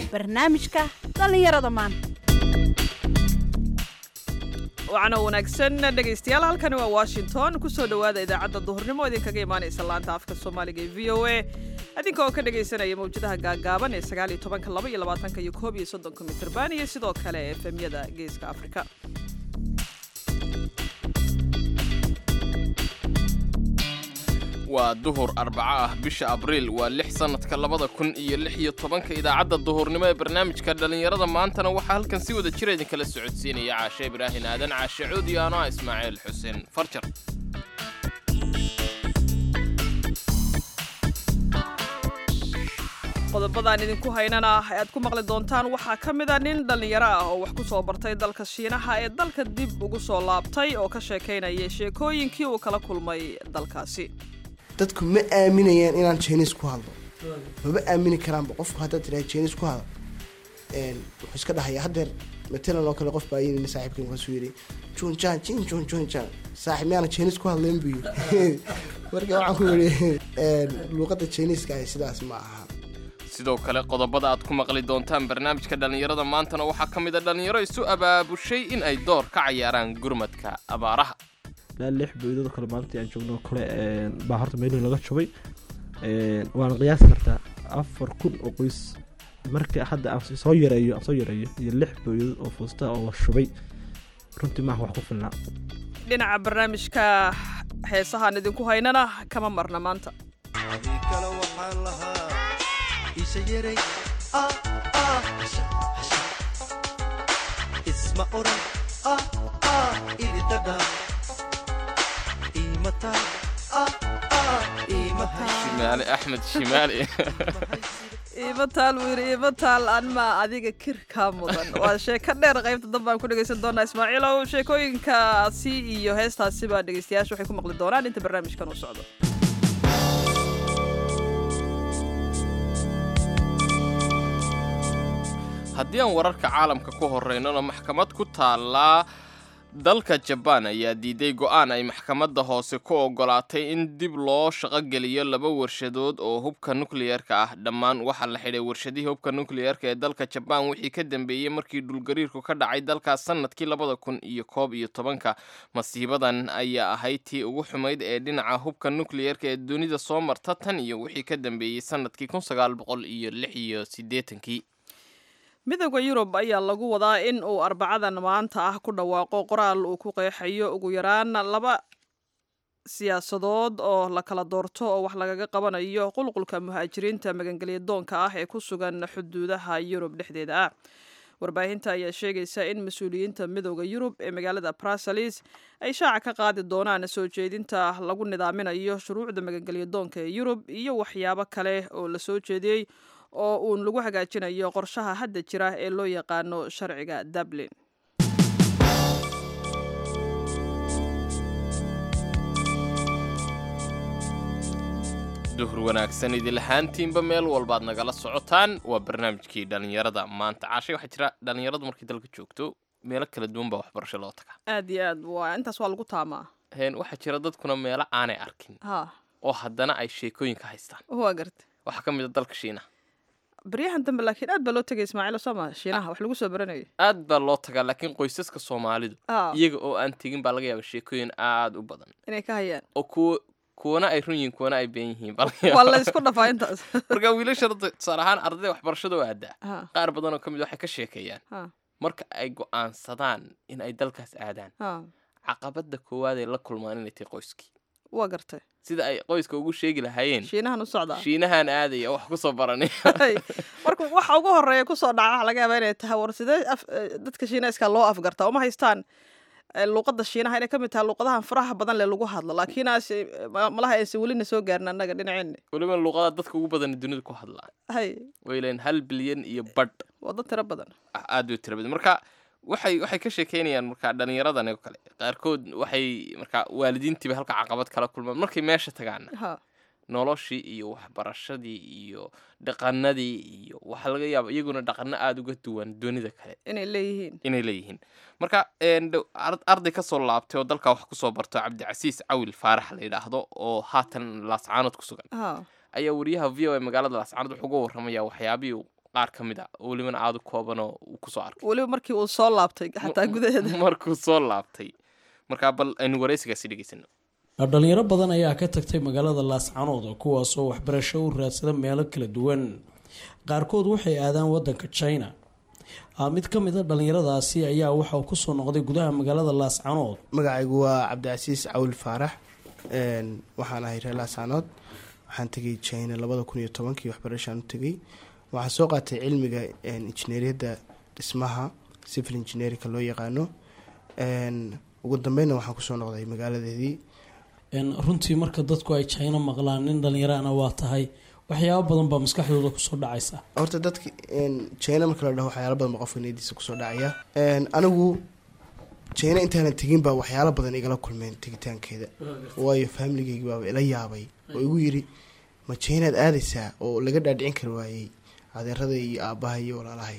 barnaamijka dhallinyarada maanta wacana wanaagsan dhegaystayaal halkani waa washington kusoo dhowaada idaacadda duhurnimo idinkaga imaanaysa laanta afka soomaaliga ee v o a idinka oo ka dhegaysanaya mawjadaha gaagaaban ee sagaal iyo tobanka laba iyo labaatanka iyo koob iyo soddonka mitirban iyo sidoo kale efemyada geeska afrika waa duhur arbaco ah bisha abriil waa lix sannadka labada kun iyo lix iyo tobanka idaacadda duhurnimo ee barnaamijka dhallinyarada maantana waxaa halkan si wada jira idinkala socodsiinaya caashe ibraahin aadan caashe cuudi ano ah ismaaciil xuseen farjar qodobadaan idinku haynana aad ku maqli doontaan waxaa ka mid a nin dhallinyaro ah oo wax ku soo bartay dalka shiinaha ee dalka dib ugu soo laabtay oo ka sheekaynaya sheekooyinkii uu kala kulmay dalkaasi dadku ma aaminayaan inaan jiniis ku hadlo maba aamini karaanba qofku haddaad tiraa jiniis ku hadal wuxuu iska dhahaya haddeer matalan oo kale qof baa yini saaxiibkan kaasuu yidhi junjan jin jun junjan saaxiib miyaana jiniis ku hadlayn buu yidhi marka waxaan ku yidhi luuqadda jiniiska ahi sidaas ma aha sidoo kale qodobada aad ku maqli doontaan barnaamijka dhallinyarada maantana waxaa ka mid a dhallinyaro isu abaabushay in ay door ka cayaaraan gurmadka abaaraha ilaa lix boydooda kale maalintii aan joogno kale baa horta meelihii laga jubay waana qiyaasi kartaa afar kun oo qoys marka hadda aan soo yareeyo aan soo yareeyo iyo lix booyadood oo fuusta oo la shubay runtii maaha wax ku filnaa dhinaca barnaamijka heesahaan idinku haynana kama marna maanta isma oran ididada shimaali axmed shimaali iimataal wiiri iimataal anma adiga kirkaa mudan waa sheeko dheer qaybta danbaan ku dhegaysan doonaa ismaaciilow sheekooyinkaasi iyo heestaasi baa dhegaystayaasha waxay ku maqli doonaan inta barnaamijkan uu socdo haddii aan wararka caalamka ku horeynona maxkamad ku taallaa dalka jabaan ayaa diiday go'aan ay maxkamadda hoose ku ogolaatay in dib loo shaqogeliyo laba warshadood oo hubka nukliyeerka ah dhammaan waxaa la xidhay warshadihii hubka nukliyeerka ee dalka jabaan wixii ka dambeeyey markii dhulgariirku ka dhacay dalkaas sannadkii labada kun iyo koob iyo tobanka masiibadan ayaa ahayd tii ugu xumayd ee dhinaca hubka nukliyeerka ee dunida soo marta tan iyo wixii ka dambeeyey sannadkii kun sagaal boqol iyo lix iyo siddeetankii midooda yurub ayaa lagu wadaa in uu arbacadan maanta ah ku dhawaaqo qoraal uu ku qeexayo ugu yaraan laba siyaasadood oo la kala doorto oo wax lagaga qabanayo qulqulka muhaajiriinta magangelyadoonka ah ee ku sugan xuduudaha yurub dhexdeeda ah warbaahinta ayaa sheegaysa in mas-uuliyiinta midooda yurub ee magaalada bruseles ay shaaca ka qaadi doonaan soo jeedinta lagu nidaaminayo shuruucda magangelyadoonka ee yurub iyo waxyaabo kale oo la soo jeediyey oo uun lagu hagaajinayo qorshaha hadda jira ee loo yaqaano sharciga dublin duhur wanaagsan idilahaantiinba meel walbaad nagala socotaan waa barnaamijkii dhallinyarada maanta caashay waxaa jira dhallinyaradu markay dalka joogto meelo kala duwan baa waxbarasho loo tagaa aad iyo aad waa intaas waa lagu taamaa heen waxaa jira dadkuna meelo aanay arkin ha oo haddana ay sheekooyinka haystaan waa garta waxaa ka mid a dalka shiinaha baryahan dambe laakiin aad baa loo tegay ismaaciil sooma shiinaha wax lagu soo baranayo aad baa loo tagaa laakiin qoysaska soomaalidu Ah. iyaga oo aan tegin baa laga yaaba sheekooyin aad u badan inay ka hayaan oo kuwa kuwana ay run yihiin kuwana ay been yihiin baa laga waa yaabaa. la isku dhafaa intaas marka wiilasha hadda tusaale ahaan ardayda waxbarashada oo aadaa ha qaar badan oo ka mid waxay ka sheekeeyaan ha marka ay go'aansadaan in ay dalkaas aadaan ha caqabada koowaad ay la kulmaan inay tahay qoyskii waa gartay sida ay qoyska ugu sheegi lahaayeen shiinahan u socdaa shiinahan aadaya wax ku soo baranay Hay. marka waxa ugu horeeya kusoo dhaca waxa laga yaabaa inay tahay war sidee af- eh, dadka shiinayska loo afgartaa uma haystaan eh, luuqadda shiinaha inay ka mid tahay luuqadahan faraha badan le lagu hadlo laakiin aase ma- malaha aysan welina soo gaarin annaga dhinaceena weliba luuqada dadka ugu badan dunida ku hadlaan hay way leeyihin hal bilyan iyo badh waa dad tiro badan ah, aad u tira badan marka waxay waxay ka sheekeynayaan marka dhallinyaradan oo kale qaarkood waxay marka waalidiintiiba halka caqabad kala kulmaan markay meesha tagaana ha noloshii iyo waxbarashadii iyo dhaqanadii iyo waxaa laga yaaba iyaguna dhaqano aada uga duwan dunida kale inay leeyihiin inay leeyihiin marka een, dhow- ar- arday ka soo laabtay oo dalkaa wax kusoo barto cabdicasiis cawil faarax la yidhaahdo oo haatan laascaanood ku sugan ha ayaa wariyaha v o a magaalada laascaanood wuxuu uga warramaya waxyaabihii uu qaar ka mid a oo welibana aada u koobanoo uu kusoo arkay weliba markii uu soo laabtay xataa gudaheeda markuu soo laabtay markaa bal aynu waraysigaasi dhegeysano dhalinyaro badan ayaa ka tagtay magaalada laascanood kuwaasoo waxbarasho u raadsada meelo kala duwan qaarkood waxay aadaan wadanka china Ah, mid ka mid a dhalinyaradaasi ayaa waxa uu kusoo noqday gudaha magaalada laascanood magacaygu waa cabdicasiis cawil faarax een, waxaan ahay reer laasaanood waxaan tegay china labada kun iyo tobankii waxbarashaan u tegay waxaan soo qaatay cilmiga een, injineeriyadda dhismaha civil engineerinka loo yaqaano een, ugu dambeynna waxaan kusoo noqday magaaladeedii En, runtii marka dadku ay china maqlaan nin dhalinyarana waa tahay waxyaabo badan baa maskaxdooda kusoo dhacaysa horta dadka een, china marka la dhaho waxyaalo badan baa qofka niyadiisa kusoo dhacaya Een, anigu china intaanan tegin baa waxyaalo badan igala kulmeen tegitaankeeda waayo faamiligeygi baaba ila yaabay oo igu yiri ma chinaad aadaysaa oo laga dhaadhicin kari waayey adeerada iyo aabaha iyo walaalahay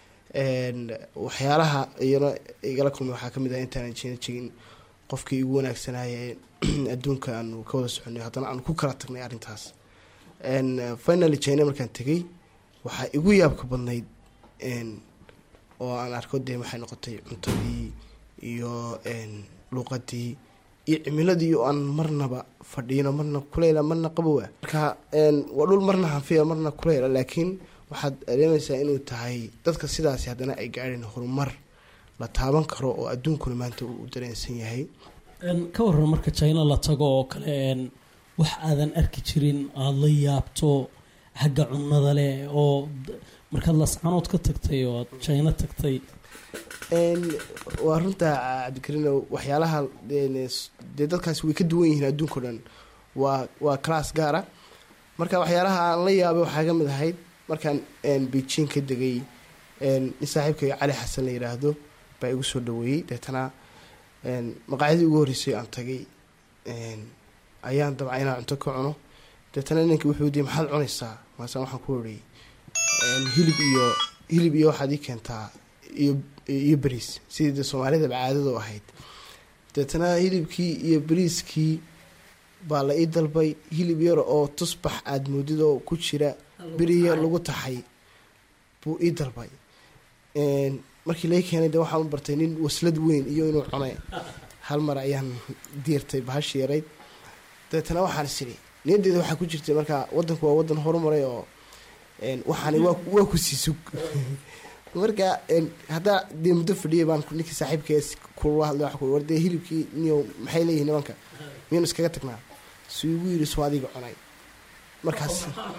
Een, waxyaalaha iyana igala kulmay waxaa kamid ah intaanan china tegin qofkii igu wanaagsanaaye adduunka aanu ka wada soconay haddana aanu ku kala tagnay arrintaas Een, finally china markaan tegay waxaa igu yaabka badnayd een, oo aan arko dee waxay noqotay cuntadii iyo een, luuqadii iyo cimiladii oo aan marnaba fadhiino marna kuleyla marna qabowa marka een, waa dhul marna hanfiya marna kuleyla laakiin waxaad dareemaysaa inuu tahay dadka sidaasi haddana ay gaadheen horumar la taaban karo oo adduunkuna maanta uu u dareensan yahay En, ka waran marka china la tago oo kale en, wax aadan arki jirin aada la yaabto xagga cunnada leh oo d- markaad laascanood ka tagtay oo aad china tagtay Een, waa runta cabdikariino waxyaalaha een, s- dee dadkaasi way ka duwan yihiin adduunka o dhan waa waa class gaara marka waxyaalaha aan la yaabay waxaa ka mid ahayd markaan een, beijing ka degay een, nin saaxiibkay cali xasan la yiraahdo baa igu soo dhaweeyey deetana een, maqaayadii ugu horreysay aan tagay een, ayaan dabca inaan cunto ka cuno deetana ninka wuxuu dii maxaad cunaysaa maase waxaan ku iri een, hilib iyo hilib iyo waxaad ii keentaa iyo iyo bariis sidii dee soomaalidaba caadadu ahayd deetana hilibkii iyo bariiskii baa la ii dalbay hilib yar oo tusbax aada moodid oo ku jira beriya lagu taxay buu ii dalbay Een, markii lai keenay de waxaan u bartay nin waslad weyn iyo inuu cunay hal mar ayaan diirtay bahashi yarayd dabeetana waxaan is idhi niyaddeeda waxaa ku jirtay marka wadanku waa wadan horumaray oo een, waxaani waa waa ku sii sug marka een, haddaa dee muddo fadhiyay baan ninkii saaxiibkees kula hadlay waxaan ku iri, war dee hilibkii niyo maxay leeyihin nimanka miyaynu iskaga tagnaa suu igu yidhi soo adiga cunay markaas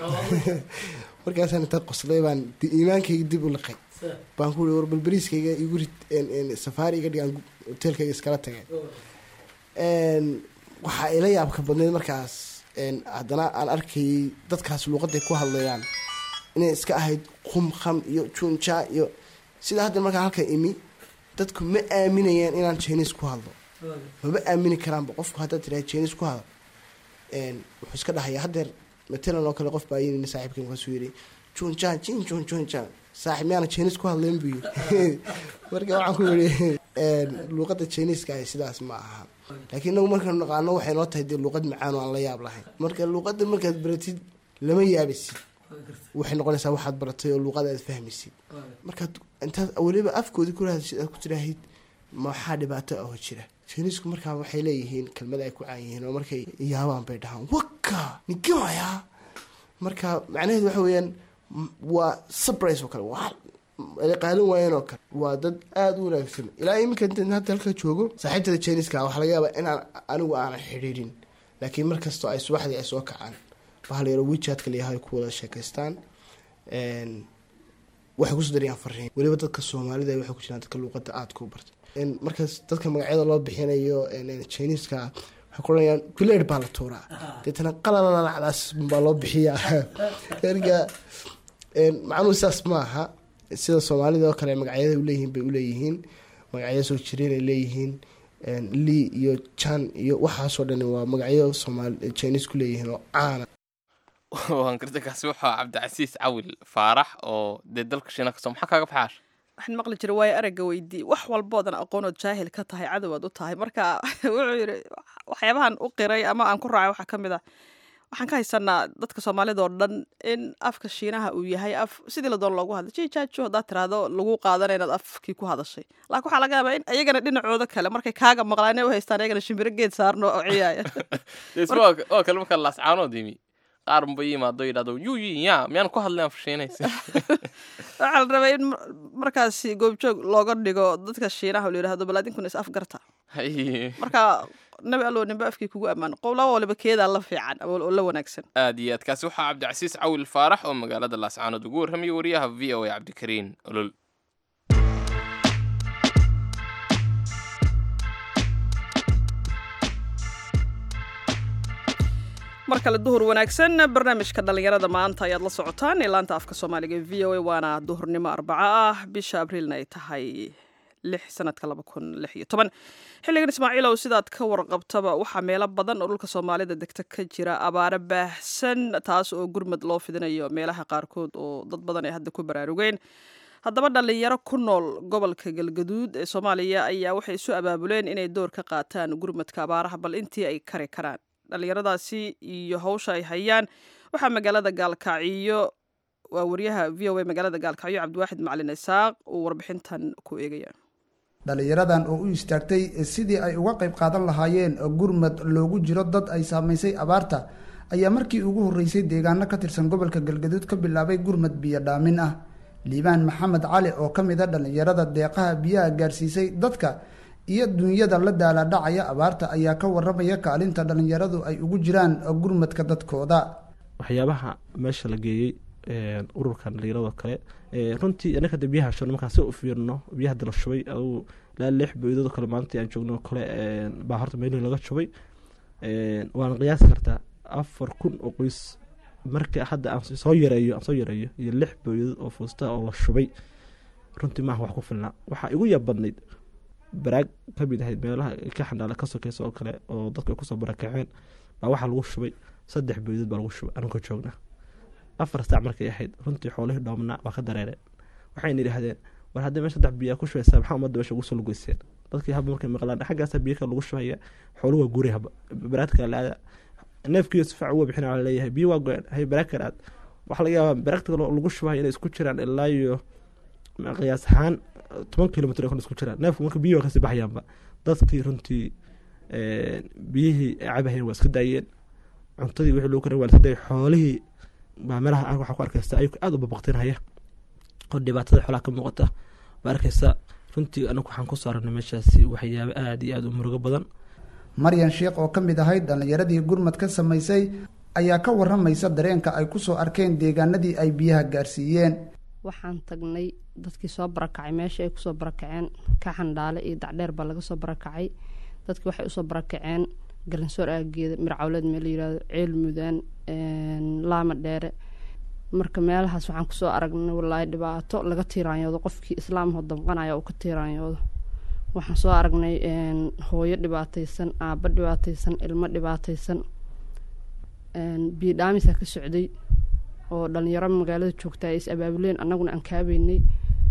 markaasaan inta qoslay baan di- iimaankayga dib u liqay baan ku iri war bal bariiskayga igu rid een- een, safaari iga dhigaan hoteelkayga iskala tagay Een, waxaa ila yaabka badneyd markaas een, haddana aan arkayay dadkaas luuqaday ku hadlayaan inay iska ahayd qum kham iyo junja iyo sida hadda markaa halka imi dadku ma aaminayaan inaan jiniis ku hadlo maba aamini karaanba qofku haddaad tiraa jiniis ku hadlo een, wuxuu iska dhahaya haddeer matalan oo kale qof baa yini saaxiibkay markaasuu yidhi junja jin jun junja saaxiib miyaana jiniis ku hadlayn buu yidhi marka waxaan ku yidhi een, luuqadda jiniiska ahi sidaas ma aha laakiin inagu markaanu naqaano waxay noo tahay dee luuqad macaan oo aan la yaab lahayn marka luuqadda markaad baratid lama yaabisid waxay noqonaysaa waxaad baratay oo luuqada aad fahmaysid markaad intaad weliba afkoodii ku rahadsid aad ku tiraahid maxaa dhibaato ah oo jira jiniisku markaa waxay leeyihiin kelmada ay ku caan yihiin oo markay yaabaan bay dhahaan waka nigamaya marka macnaheedu waxa weeyaan m- waa surprise oo kale waa ay qaadan waayeen oo kale waa dad aada u wanaagsan ilaa iminka intaan hadda halka joogo saaxiibtada jiniska waxaa laga yaabaa inaan anigu aanan xidhiidhin laakiin markastoo ay subaxdii ay soo kacaan bahal yaro wijaadka layahay ku wada sheekaystaan Een, waxay kusoo darayaan fariin weliba dadka soomaalida waxay ku jiraan dadka luuqada aada ku barta Een, markaas dadka magacyada loo bixinayo jiniska waxay ku oranayaan guleer baa la tuuraa deetana qalalacdaas baa loo bixiyaa erga een, macnuhu saas ma aha sida soomaalida oo kale magacyada uleeyihiin bay uleeyihiin magacyo soo jireen ay leeyihiin een, lee iyo jan iyo waxaasoo dhani waa magacyo soomaali jiniis ku leeyihiin oo caana waan garta kaasi waxaa cabdicasiis cawil faarax oo dee dalka shiina kasoo maxaa kaaga baxaash waxaan maqli jiray waayo aragga weydii wax walboodan aqoonood jaahil ka tahay cadowaad u tahay marka wuxuu yidhi waxyaabahan u qiray ama aan ku raacay waxaa ka mid ah waxaan ka haysanaa dadka soomaalida oo dhan in afka shiinaha uu yahay af sidii la doon loogu hadla jijaajo haddaad tiraahdo lagu qaadana inaad afkii ku hadashay laakiin waxaa laga yaabaa in ayagana dhinacooda kale markay kaaga maqlaan u haystaan ayagana shimbiro geed saarno oo ciyaaya waa kale marka laascaanood yimi qaar unba yimaado yidhahdo yuu yin ya miyaan ku hadlayn afshiinaysa waxaa la rabaa in markaasi goobjoog looga dhigo dadka shiinaha oo la yidhahdo bal adinkuna is afgarta marka nabi allow nimbe afkii kugu ammaan qowlaba waliba keedaa la fiican oo la wanaagsan aad iyo aad kaasi waxaa cabdicasiis cawil faarax oo magaalada laascaanood ugu warramaya wariyaha v o a cabdikariin olol mar kale duhur wanaagsan barnaamijka dhallinyarada maanta ayaad la socotaan ee laanta afka soomaaliga e v o a waana duhurnimo arbaco ah bisha abriilna ay tahay lix sanadka laba kun lix iyo toban xilligan ismaaciilow sidaad ka warqabtaba waxaa meelo badan oo dhulka soomaalida degta ka jira abaaro baahsan taas oo gurmad loo fidinayo meelaha qaarkood oo dad badan ay hadda ku baraarugeen haddaba dhallinyaro ku nool gobolka galgaduud ee soomaaliya ayaa waxay isu abaabuleen inay door ka qaataan gurmadka abaaraha bal intii ay kari karaan dhallinyaradaasi iyo hawsha ay hayaan waxaa magaalada gaalkacyo waa wariyaha v o a magaalada gaalkacyo cabdiwaaxid macalin isaaq uu warbixintan ku eegaya dhallinyaradan oo u istaagtay sidii ay uga qayb qaadan lahaayeen gurmad loogu jiro dad ay saamaysay abaarta ayaa markii ugu horreysay deegaano ka tirsan gobolka galgaduud ka bilaabay gurmad biyo dhaamin ah liibaan maxamed cali oo ka mid a dhallinyarada deeqaha biyaha gaarsiisay dadka iyo dunyada la daalaadhacaya abaarta ayaa ka waramaya kaalinta dhallinyaradu ay ugu jiraan gurmadka dadkooda waxyaabaha meesha la geeyey ururkan dhallinyarado kale runtii anaka de biyaha shubno markaan si u fiirno biyaha dala shubay adugu ilaa lix boydado kale maalintii aan joogno kale baa horta meelihii laga shubay waana qiyaasi kartaa afar kun oo qoys marka hadda aan soo yareeyo aan soo yareeyo iyo lix boydad oo fuusta oo la shubay runtii maaha wax ku filnaa waxaa igu yabadnayd baraag ka mid ahayd meelaha ka xandhaala ka sokeysa oo kale oo dadku ay kusoo barakaceen baa waxaa lagu shubay saddex boydad baa lagu shubay anagoo joogna afar saac markay ahayd runtii xoolihii dhoomnaa waa ka dareereen waxayna yidhaahdeen war haddii meesha saddex biyaa ku shubaysaa maxaa ummadda meesha ugu soo lugeyseen dadkii haba markay maqlaan xaggaasa biyo kale lagu shubaya xooluhu waa guuri haba baraad kale la-aada neefkiiyo si fiican uga bixina waa leeyahay biyo waa go-een hay baraag kale aad waxaa laga yaabaa baraagta kale lagu shubayo inay isku jiraan ilaa iyo qiyaas ahaan toban kilomitr kale isku jiraan neefku marka biyo waa kasii baxayaanba dadkii runtii biyihii ay cabahayeen waa iska daayeen cuntadii wixii lagu karin waa iska daayay xoolihii baa meelaha aan waxaa ku arkaysa ayuu aada u babaqtinhaya oo dhibaatada xoolaha ka muuqata baa arkaysa runtii anagu waxaan kusoo aragnay meeshaasi waxyaabo aada iyo aada u murugo badan maryan sheekh oo ka mid ahayd dhallinyaradii gurmad ka samaysay ayaa ka waramaysa dareenka ay kusoo arkeen deegaanadii ay biyaha gaarsiiyeen waxaan tagnay dadkii soo barakacay meesha ay kusoo barakaceen ka xandhaale iyo dacdheer baa laga soo barakacay dadkii waxay usoo barakaceen galansoor aageeda mircawleed meel layirahdo ceel mudaan laama dheere marka meelahaas waxaan kusoo aragnay walaahi dhibaato laga tiiraanyoodo qofkii islaamho damqanaya uu ka tiiraanyoodo waxaan soo aragnay hooyo dhibaataysan aaba dhibaataysan ilmo dhibaataysan biyo dhaamisaa ka socday oo dhalinyaro magaalada joogta ay is abaabuleen annaguna aan kaabeynay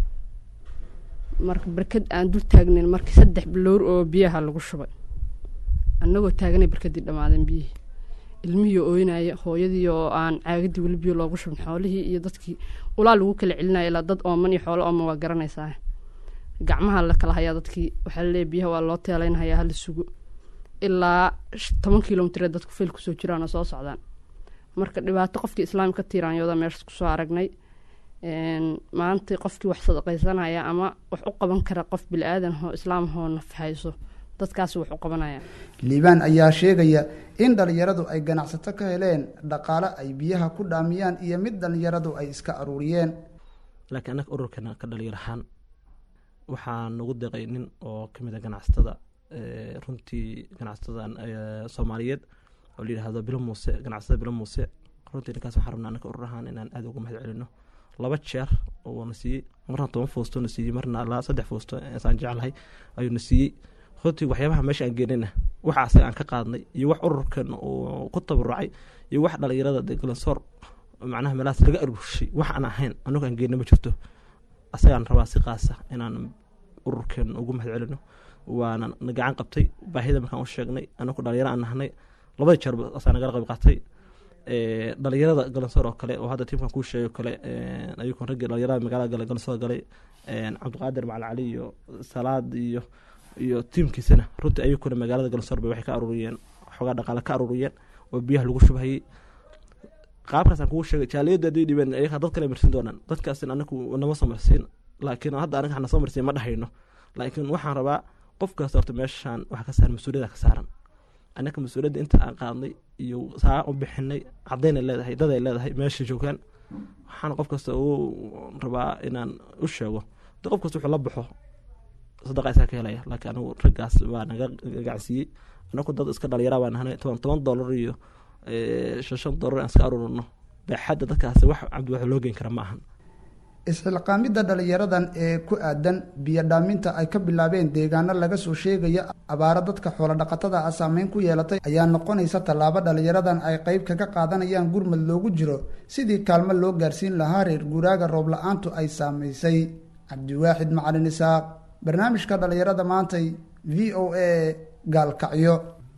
marka barkad aan dul taagnayn markii saddex bilowr oo biyaha lagu shubay annagoo taaganay barkadii dhammaadeen biyihii ilmihii ooynaya hooyadii oo aan caagadii weli biyo loogu shubin xoolihii iyo dadkii ulaa lagu kala celinaya ilaa dad ooman iyo xoolo ooman waa garanaysaa gacmaha la kala hayaa dadkii waxaa laleeyahy biyaha waa loo teelaynhayaa hala sugo ilaa toban kilomitr dadku feel kusoo jiraan oo soo socdaan marka dhibaato qofkii islaamka ka tiiraanyooda meeshaas kusoo aragnay maanta qofkii wax sadaqaysanaya ama wax u qaban kara qof bili-aadan oo islaamhoo naf hayso dadkaas wax u qabanaya liibaan ayaa sheegaya in dhalinyaradu ay ganacsato ka heleen dhaqaale ay biyaha ku dhaamiyaan iyo mid dhalinyaradu ay iska aruuriyeen laakiin annaga ururkeena ka dhalinyar ahaan waxaa nagu deeqay nin oo kamid a ganacsatada runtii ganacsatada soomaaliyeed oo la yidhaahdo bilo muuse ganacsatada bilo muuse runtii ninkaas waxaan rabnaa annaga urur ahaan inaan aada uga mahad celino laba jeer oo na siiyey marna toban foosto na siiyey marna ilaa saddex foosto saan jeclahay ayuu na siiyey runtii waxyaabaha meesha aan geenayna waxa asaga aan ka qaadnay iyo wax ururkan uu ku tabarucay iyo wax dhalinyarada galansoor macnaha meelahaas laga aruurshay wax aan ahayn anagu aan geenna ma jirto asagaan rabaa si qaasa inaan ururkan ugu mahad celino waana na gacan qabtay baahida markaan u sheegnay anagu dhalinyaro aan nahnay labada jeer asaa nagala qayb qaatay Ee, dhalinyarada galansoor oo kale oo hadda tiimkan kuu sheegay oo kale ee, ayukan raggii dhalinyarada magaalada gale galansoor galay ee, cabdiqaadir macalin cali iyo salaad iyo iyo tiimkiisana runtii ayukuna magaalada galansoor bay waxay ka aruuriyeen xoogaa dhaqaale ka aruuriyeen oo biyaha lagu shubhayay qaabkaasaan kugu sheegay jaaliyadda haddii dhibeen ayaga dad kale marsin doonaan dadkaasin anagu nama soo marsiin laakiin hadda anaga hana soo marsiin ma dhahayno laakiin waxaan rabaa qof kasta horta meeshaan waxa ka saaran mas-uuliyada ka saaran annaka mas-uuliyadda inta aan qaadnay iyo saa u bixinay caddaynay leedahay daday leedahay meesha joogaan waxaan qof kasta u rabaa inaan u sheego de qof kasta wuxuu la baxo sadaqa isaa ka helaya laakiin anigu raggaas baa naga gacsiiyey anagu dad iska dhalinyara baan nahanay toban toban dollar iyo eh, shan shan dollar aan iska aruurino baaxadda dadkaasi wax cabdi wax loo geyn kara ma ahan isxilqaamidda dhalinyaradan ee ku aadan biyo dhaaminta ay ka bilaabeen deegaano laga soo sheegaya abaaro dadka xoolodhaqatada ah saameyn ku yeelatay ayaa noqonaysa tallaabo dhalinyaradan ay qeyb kaga qaadanayaan gurmad loogu jiro sidii kaalmo loo gaarsiin lahaa reer guuraaga roob la-aantu ay saamaysay cabdiwaaxid macalin isaaq barnaamijka dhalinyarada maantay v o a gaalkacyo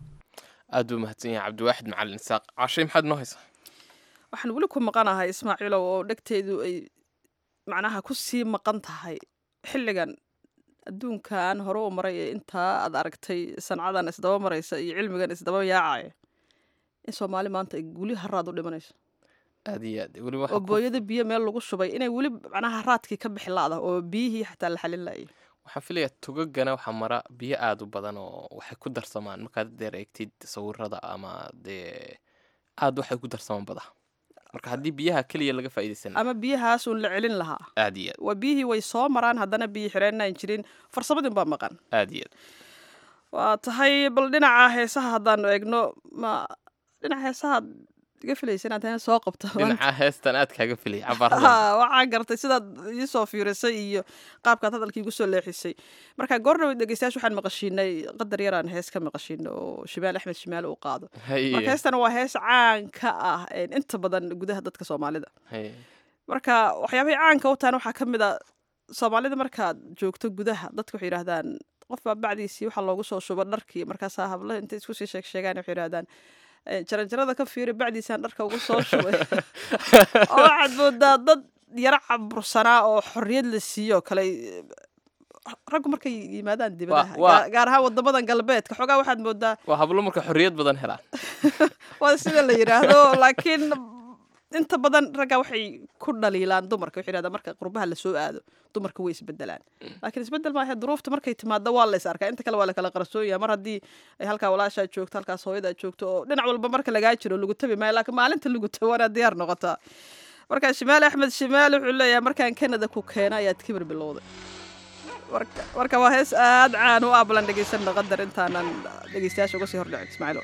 aad buu mahadsan yahay cabdiwaaxid macalin isaaq cashay maxaad noo haysaa waxaan weli ku maqanahay ismaaciilow oo dhegteedu ay macnaha ku sii maqan tahay xilligan adduunkan hore u maray ee intaa aad aragtay sancadan isdaba maraysa iyo cilmigan isdaba yaacaya in soomaali maanta ay weli haraad u dhimanayso aad iyo aad weliba oo booyada biyo meel lagu shubay inay weli macnaha haraadkii ka bixi laada oo biyihii xataa la xalin laayay waxaan filayaa tugagana waxaa mara biyo aada u badan oo waxay ku darsamaan markaad deer eegtid sawirada ama dee aad waxay ku darsamaan bada marka haddii biyaha keliya laga faa'iidaysan ama biyahaas uun la celin lahaa aad iyo aad waa biyihii way soo maraan haddana biyo xireenaan jirin farsamadin baa maqan aad iyo aad waa tahay bal dhinaca heesaha haddaanu eegno ma dhinaca heesaha ad iga filaysa inaad hees soo qabto dhinaca heestan aad kaaga filay cabaarada Ha, waxaa gartay sidaad iisoo fiirisay iyo qaabkaad hadalkii igu soo leexisay marka goordhow dhegeystayaasha waxaan maqashiinay qadar yaraan hees ka maqashiino oo shimaal axmed shimaale uu qaado marka heestana waa hees caan ka ah een, inta badan gudaha dadka soomaalida Haye. marka waxyaabahay caanka u tahan waxaa ka mid a soomaalida markaad joogto gudaha dadka waxay yidhahdaan qof baa bacdiisii waxaa loogu soo shuba dharkii markaasaa hablaha intay isku sii sheeg sheegaan waxay yidhahdaan "Eh, jaranjarada ka fiiri bacdiisaan dharka ugu soo shubay oo waxaad moodaa dad yaro cabursanaa oo xorriyad la siiyo kale eh, raggu markay yimaadaan dibadaha waa- gaar- gaar ahaan wadamadan galbeedka xoogaa waxaad moodaa waa hablo marka xorriyad badan helaan waa sida la yidhaahdo laakiin inta badan ragga waxay ku dhaliilaan dumarka waxay yidhahdaan marka qurbaha lasoo aado dumarka way isbedelaan laakiin isbedel maaha duruufta markay timaado waa la is arkaa inta kale waa la kala qarsoonya mar haddii ay halkaa walaashaa joogto halkaas hooyadaa joogto oo dhinac walba marka lagaa jiro lagu tabi maayo laakiin maalinta lagu tabi waana diyaar noqotaa marka shimaal axmed shimaal wuxuu leeyahay markaan kanada ku keena ayaad kibir bilowday marka marka waa hees aad caan u ah balan dhegeysanna qadar intaanan dhegeystayaasha uga sii hordhicin ismaaciilo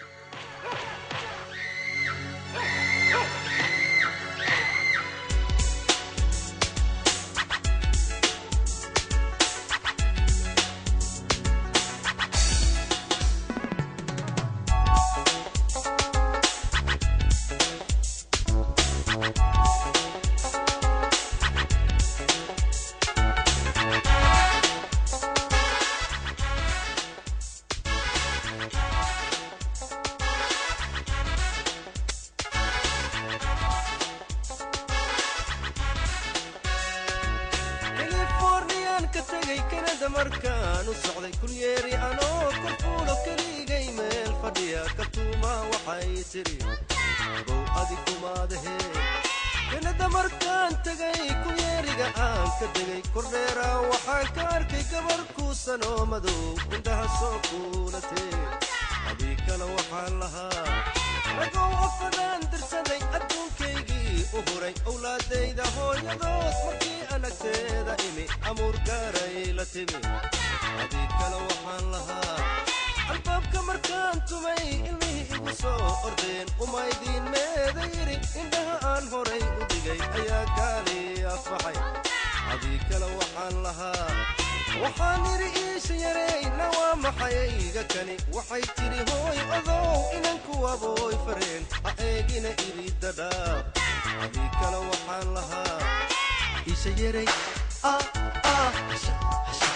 californiyan ka tegay kanada markaan u socday kulyeeri anoo korfuulo keligay meel fadhiya katuuma waxay tidhi bow adi kumaadahe kanada markaan tegay kulyeeriga aan ka degay kordheera waxaan ka arkay gabar kuusan oo madow indhaha soo kuulatee adii kale waxaan lahaa ragow afadaan dirsaday adduunkaygii u huray owlaadayda hooyadood markii anagteeda imi amuur gaaray la timi adii kale waxaan lahaa albaabka markaan tumay ilmihii igu soo ordeen umaydiin meeda yidhi indhaha aan horay u dhigay ayaa gaali afaxay adii kale waxaan lahaa waxaan idhi iisha yarayna waa maxayayga kani waxay tidhi hooy odow inan kuwabooy fareen ha eegina idhi dadhaab adii kale waxaan lahaa iisha yaray ah ah hasha hasha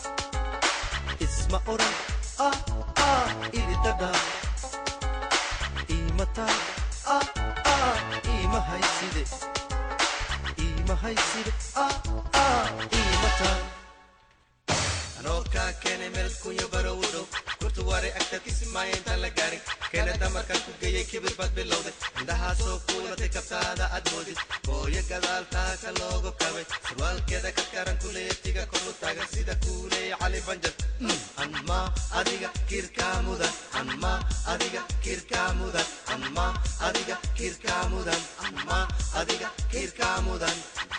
isma oran ah ah idhi dadhaab iimataa ah ah markaad kismaayo intaan la gaarin kanada markaan ku geeyey kibir baad bilowday indhahaasoo kuulatay kabtaada aad moodid hooyo gadaaltaa ka loogu kabay surwaalkeeda karkaran kuleetiga kor u taagan sida kuuleey cali banjar anma adiga kirkaa mudan anma adiga kirkaa mudan anma adiga kirkaa mudan anma adiga kirkaa mudan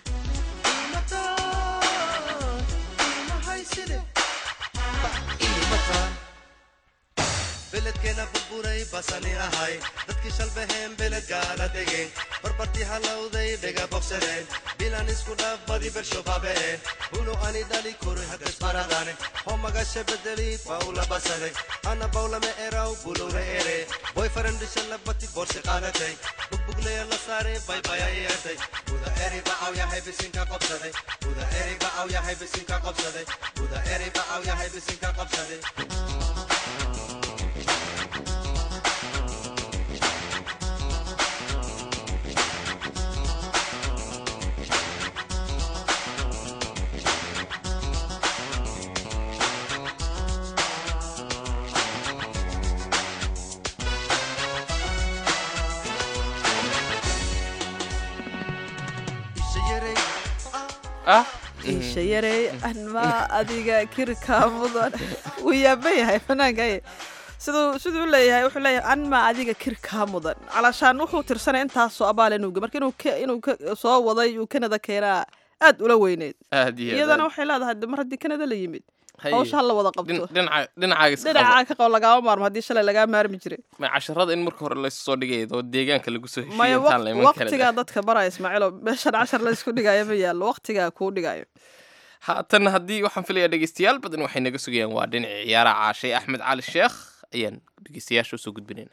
beledkeena burburay basani ahay dadkii shalbaheen beled gaala degeen barbartii halowday dhega bogsadeen bilan isku dhaafbadi bershobaabeen hunu ani dhali kuri hagasbaradane homagasha bedeli bawla basaday ana bawlame eraw bulowna ere boyfarendhisha labati borsi qaadatay bugbugleya la saare baybaya yeertay buda eri bacaw yahay bisinka qobsaday buda eri bacaw yahay bisinka qobsaday buda eri bacaw yahay bisinka qobsaday ah isha yarey anma adiga kirka mudan wuu yaaban yahay fanaankaye siduu siduu leeyahay wuxuu leeyahay anma adiga kirkaa mudan calashaan wuxuu tirsanay intaasoo abaal inuuga marka inuu ka- inuu ka soo waday uu kanada keenaa aad ula weyneyd aad iyo iyadana aad waxay leedahay de mar haddii kanada la yimid Haye. hawsha ha la wada qabto Dhin- dhinaca dhinacaaga iska qabo. dhinacaa ka qabo lagaama maarmo haddii shalay lagaa maarmi jiray ma casharada in marka hore laysu soo dhigaya oo deegaanka lagu soo heshiiyo maya intaan la iman waqtigaa dadka baraya ismaaciilo meeshan cashar la isku dhigayo ma yaallo waqtigaa kuu dhigayo haatan haddii waxaan filayaa dhegeystayaal badan waxay naga sugayaan waa dhinacii ciyaaraha caashay axmed cali sheekh ayaan dhegeystayaasha usoo gudbinayna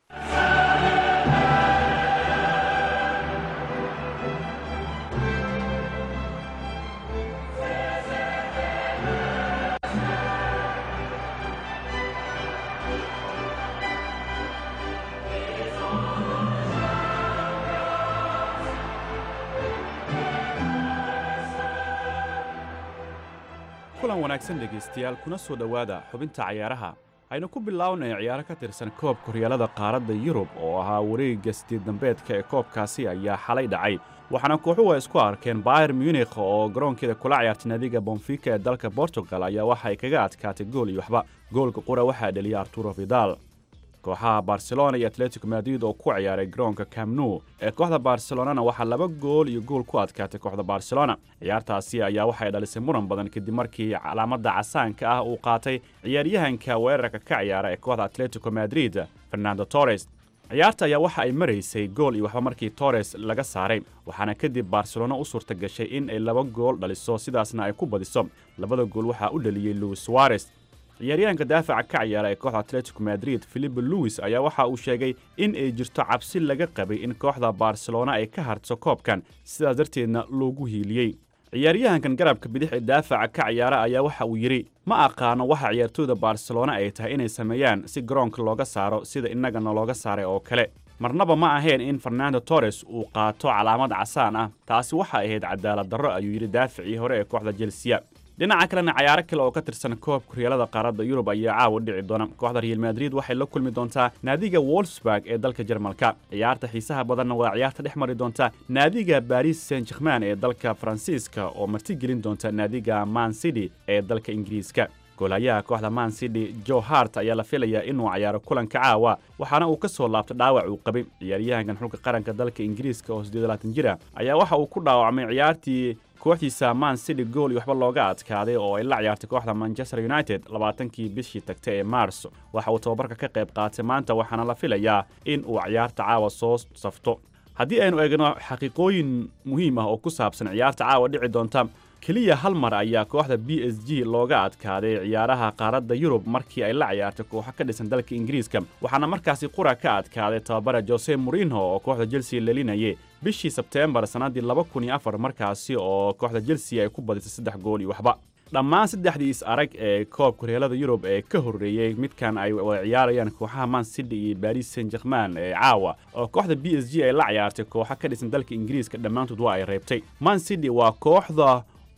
kulan wanaagsan dhegaystayaal kuna soo dhowaada xubinta cayaaraha aynu ku bilownay ciyaaro ka tirsan koobka horyaalada qaaradda yurub oo ahaa wareegga sideed dambeedka ee koobkaasi ayaa xalay dhacay waxaana kooxuhu ay isku arkeen bayer munikh oo garoonkeeda kula ciyaartay naadiga bonfika ee dalka bortugal ayaa waxa ay kaga adkaatay gool iyo waxba goolka qura waxaa dheliyay arturo vidal kooxaha barcelona iyo atletico madrid oo ku ciyaaray garoonka camnu ee kooxda barcelonana waxaa laba gool iyo gool ku adkaatay kooxda barcelona ciyaartaasi ayaa waxay dhalisay muran badan kadib markii calaamada casaanka ah uu qaatay ciyaaryahanka weerarka ka ciyaara ee kooxda atletico madrid fernando torres ciyaarta ayaa waxa ay maraysay gool iyo waxba markii torres laga saaray waxaana kadib barcelona u suurta gashay in ay laba gool dhaliso sidaasna ay ku badiso labada gool waxaa u dhaliyey luis suarez ciyaaryahanka daafaca ka ciyaara ee kooxda atletico madrid philipe louis ayaa waxa uu sheegay in ay jirto cabsi laga qabay in kooxda barcelona ay ka harto koobkan sidaas darteedna loogu hiiliyey ciyaaryahankan garabka bidix ee daafaca ka ciyaara ayaa waxa uu yidhi ma aqaano waxa ciyaartooyda barcelona ay tahay inay sameeyaan si garoonka looga saaro sida innagana looga saaray oo kale marnaba ma ahayn in fernando torres uu qaato calaamad casaan ah taasi waxa ahayd cadaalad darro ayuu yidhi daaficii hore ee kooxda jelsiya dhinaca kalena cayaaro kale oo ka tirsan koobka horyaalada qaaradda yurub ayaa caawa dhici doona kooxda real madrid waxay la kulmi doontaa naadiga wolfsburg ee dalka jarmalka ciyaarta xiisaha badanna waa ciyaarta dhex mari doonta naadiga baris saint germain ee dalka faransiiska oo martigelin doonta naadiga man city ee dalka ingiriiska goolhayaha kooxda man city joe hart ayaa la filayaa inuu cayaaro kulanka caawa waxaana uu ka soo laabtay dhaawac uu qabay ciyaaryahankan xulka qaranka dalka ingiriiska oo siddeed jira ayaa waxa uu ku dhaawacmay ciyaartii kooxdiisa man city gool iyo waxba looga adkaaday oo ay la ciyaartay kooxda manchester united labaatankii bishii tagtay ee maars waxa uu tababarka ka qayb qaatay maanta waxaana la filayaa in uu ciyaarta caawa soo safto haddii aynu eegno xaqiiqooyin muhiim ah oo ku saabsan ciyaarta caawa dhici doonta keliya hal mar ayaa kooxda b s g looga adkaaday ciyaaraha qaaradda yurub markii ay la ciyaartay kooxo ka dhisan dalka ingiriiska waxaana markaasi qura ka adkaaday tababara jose morinho oo kooxda chelsea lelinayay bishii sebteembar sannaddii laba kun iyo afar markaasi oo kooxda chelsea ay ku badisay saddex gool iyo waxba dhammaan saddexdii is arag ee koobka horyaalada yurub ee ka horreeyey midkan ay wada ciyaarayaan kooxaha man city iyo baris saint germain ee caawa oo kooxda b s g ay la ciyaartay kooxo ka dhisan dalka ingiriiska dhammaantood waa ay reebtay man city waa kooxda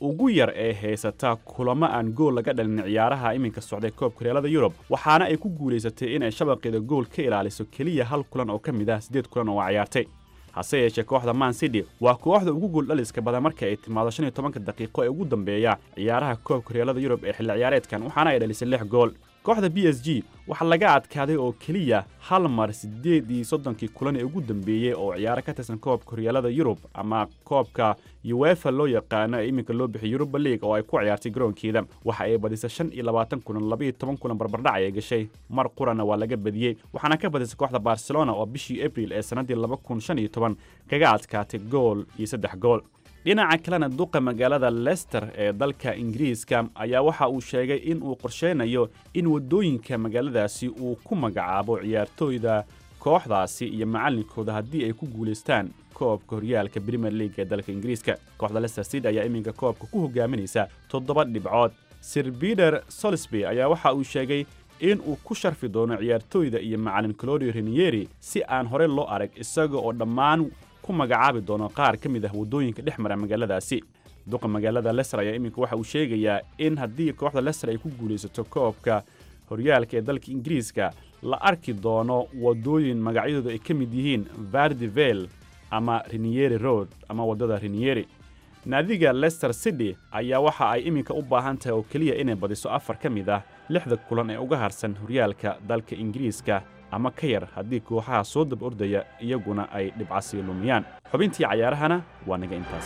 ugu yar ee haysata kulamo aan gool laga dhalin ciyaaraha iminka socday koobka horyaalada yurub waxaana ay ku guulaysatay inay shabaqeeda gool ka ilaaliso keliya hal kulan oo ka mid ah siddeed kulan oo ciyaartay hase yeeshee kooxda man city waa kooxda ugu gooldhaliska badan marka ay timaado shan iyo tobanka daqiiqo ee ugu dambeeya ciyaaraha koobka horyaalada yurub ee xilli ciyaareedkan waxaana ay dhalisay lix gool kooxda b s g waxaa laga adkaaday oo keliya hal mar siddeed iyo soddonkii kulan ee ugu dambeeyey oo ciyaaro ka tirsan koobka horyaalada yurub ama koobka uefa loo yaqaano ee iminka loo bixiy yuruba league oo ay ku ciyaartay garoonkeeda waxa ay badisay shan iyo labaatan kulan labaiyo toban kulan barbardhac ay gashay mar qurana waa laga badiyey waxaana ka badisay kooxda barcelona oo bishii abril ee sannaddii laba kun shan iyo toban kaga adkaatay gool iyo saddex gool dhinaca kalena duqa magaalada lester ee dalka ingiriiska ayaa waxa uu sheegay in uu qorsheynayo in waddooyinka magaaladaasi uu ku magacaabo ciyaartooyda kooxdaasi iyo macallinkooda haddii ay ku guulaystaan koobka horyaalka premier league ee dalka ingiriiska kooxda lester city ayaa iminka koobka ku hogaaminaysa toddoba dhibcood sir peter solisby ayaa waxa uu sheegay in uu ku sharfi doono ciyaartooyda iyo macallin clodio renieri si aan hore loo arag isaga oo dhammaan ku magacaabi doono qaar ka mid ah waddooyinka dhex mara magaaladaasi duqa magaalada leser ayaa iminka waxa uu sheegayaa in haddii kooxda leser ay ku guulaysato koobka horyaalka ee dalka ingiriiska la arki doono waddooyin magacyadooda ay ka mid yihiin vardivel ama renieri road ama waddada renieri naadiga lester city ayaa waxa ay iminka u baahan tahay oo keliya inay badiso afar ka mid ah lixda kulan ee uga harsan horyaalka dalka ingiriiska ama ka yar haddii kooxaha soo dab ordaya iyaguna ay dhibcasii lumiyaan xubintii cayaarahana waa naga intaas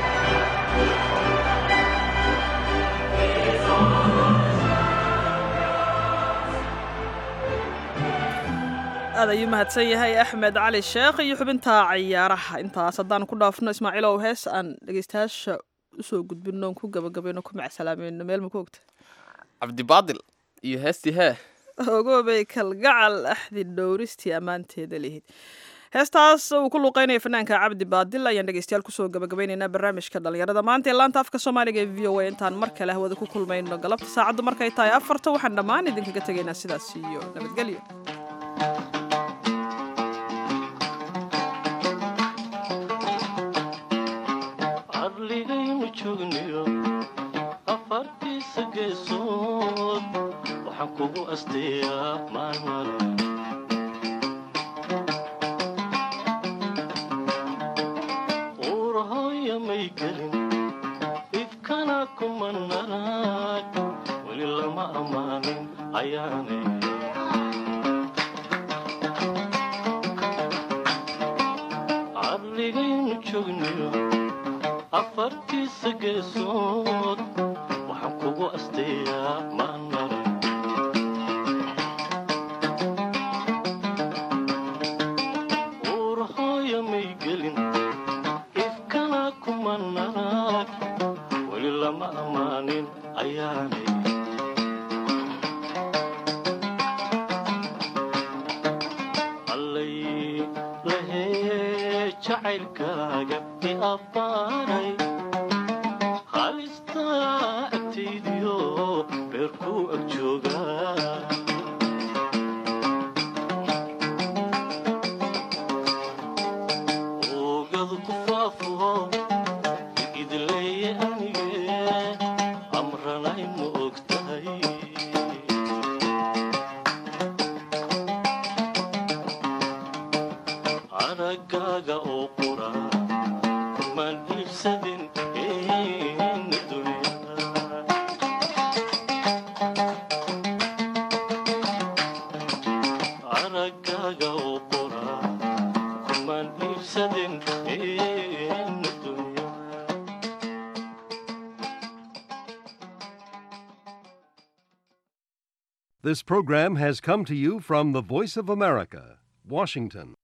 aad ayuu mahadsan yahay axmed cali sheekh iyo xubinta cayaaraha intaas haddaan ku dhaafno ismaaciilow hees aan dhegeystayaasha usoo gudbino ku gabagabayno ku macsalaamayno meel ma ku ogta cabdibaadil iyo heestii hee ogoobay kalgacal axdi dhowristii ammaanteeda lihid heestaas uu ku luuqeynaya fanaanka cabdi baadil ayaan dhegeystayaal kusoo gabagabaynaynaa barnaamijka dhalinyarada maanta ee laanta afka soomaaliga ee v o a intaan mar kale hawada ku kulmayno galabta saacaddu markay tahay afarta waxaan dhammaan idinkaga tegaynaa sidaas iyo nabadgelyo adligaynu joogniyo afartiisa geesood waxaan kugu asteeyaa maalmale uurahooya may gelin ifkana kuma narag weli lama ammaanin ayaanay adligaynu joogniyo afartiisa geesood waxaan kugu asteeyaa maalmale uurahooya may gelin ifkana kuma narag weli lama ammaanin ayaanay allay lahee jacaylkaaga i abbaaray halistaa agtaydiyo beerkuu ag joogaa oogadu ku faafo idleeye anige amranay ma og tahay aragaaga oo qura kumaan iibsadin ina dunyada aragaaga oo qura kumaan iibsadin ina dunyada This program has come to you from the Voice of America, Washington.